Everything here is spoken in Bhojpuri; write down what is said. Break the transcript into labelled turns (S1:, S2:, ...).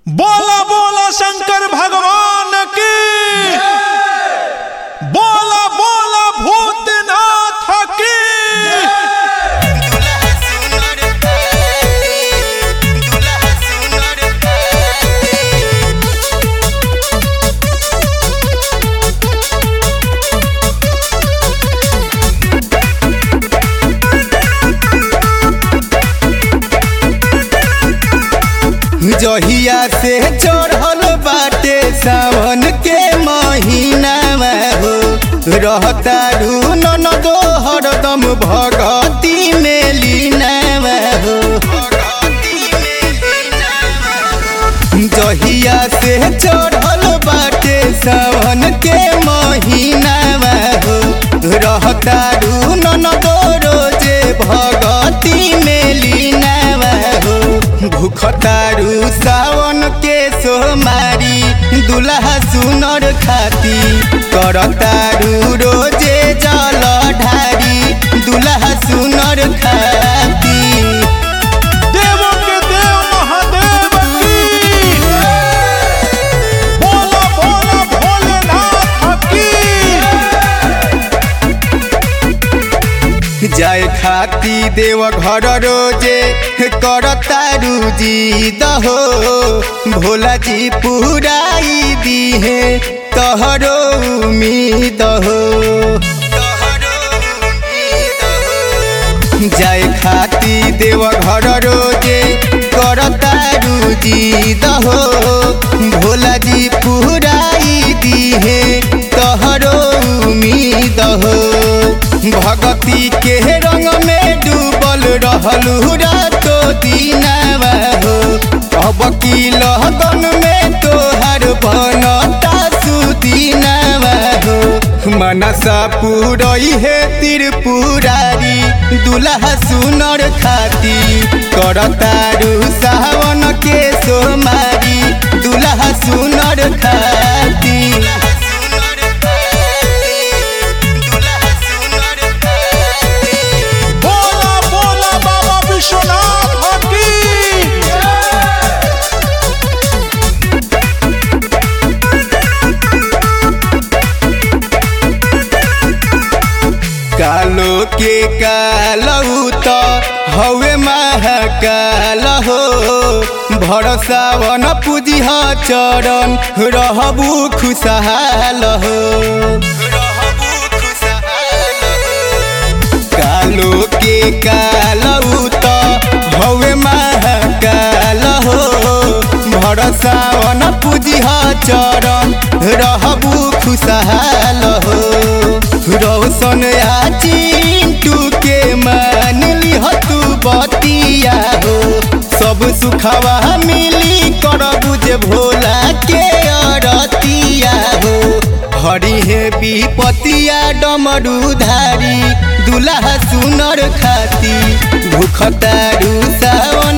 S1: बोला बोला शंकर भगवान की बोला बोला भूतनाथ की
S2: दुल्हा सुनर पाए दुल्हा सुनर पाए जहिया से चढ़ल बाटे सावन के महीना हो रहता न दो हरदम भगती में लीना हो जहिया से चढ़ल बाटे सावन के महीना हो रहता न दो रोजे भगती में लीना हो भूखतारू सावन के सोमारी दुल्हा सुनर खाती करतारू रोजे जल ढारी दुल्हा सुनर खाती
S1: देवों के देव महादेव की बोला बोला भोलेनाथ की
S2: जाय खाती देव घर रोजे करतारू जी दहो भोला जी पुराई दीहे तहरो उम्मीद हो जाय खाती देव घर रोजे करतारू जी दहो भोला जी पुराई दीहे तहरो उम्मीद हो भगती के रंग में डूबल रहलू रातो दीनावा हो अब की लगन में तोहर बनता सुदीनावा हो मनसा पुरई हे त्रिपुरारी दुल्हा सुनर खाती करतारू सावन के सोमारी दुल्हा सुनर खाती
S1: बोला बोला बाबा विश्वनाथ की
S2: कालो के कालऊ त हवे महाकाल हो भरसावन पूजिह चरण रहबू खुशहाल हो कालो के कालऊ त हवे महाकाल हो भरसावन पूजिह चरण रहबू खुशहाल हो रोशन आ चिंटू के मान लिह तू बतिया हो सब सुखवा मिली करबू जे भोला के अरतिया हो हरि हे विपतिया डमरू धारी दुल्हा सुनर खाती भूखतारू सावन